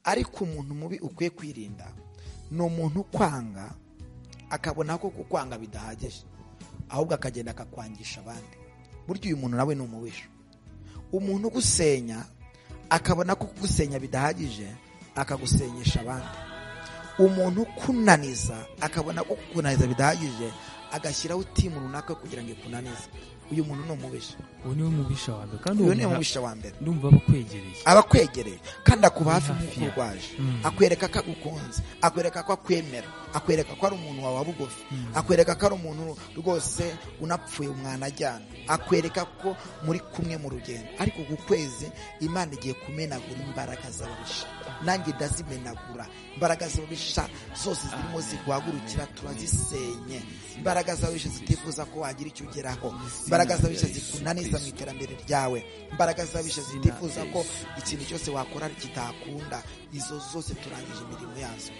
ariko umuntu mubi ukwiye kwirinda ni umuntu ukwanga akabona ko kukwanga bidahagije ahubwo akagenda akakwangisha abandi burya uyu muntu nawe ni umubisha umuntu ugusenya akabona ko kugusenya bidahagije akagusenyesha abandi umuntu ukunaniza akabona ko kukunaniza bidahagije agashyiraho utimu runaka kugira ngo ikunanize uyu muntu ni umubisha uwo niwe mubisha wa mbere kandi uyu uwo ni muntu umubisha wa mbere ndumva abakwegereye aba akwegereye kandi akuba hafi Hafi nk'uko ya. urwaje Mm. akwereka ko agukunze akwereka ko akwemera akwereka ko ari umuntu wawe bugufi akwereka ko ari umuntu rwose unapfuye umwanajyana akwereka ko muri kumwe mu rugendo ariko ku kwezi imana igiye kumenagura imbaraga z'ababisha nanjye ndazimenagura imbaraga z'ababisha zose zirimo ziguhagurukira turazisenye imbaraga z'ababisha zitifuza ko wagira icyo ugeraho imbaraga z'ababisha zikunaniza mu iterambere ryawe imbaraga z'ababisha zitifuza ko ikintu cyose wakora kitakunda izo zose turangije imirimo yazo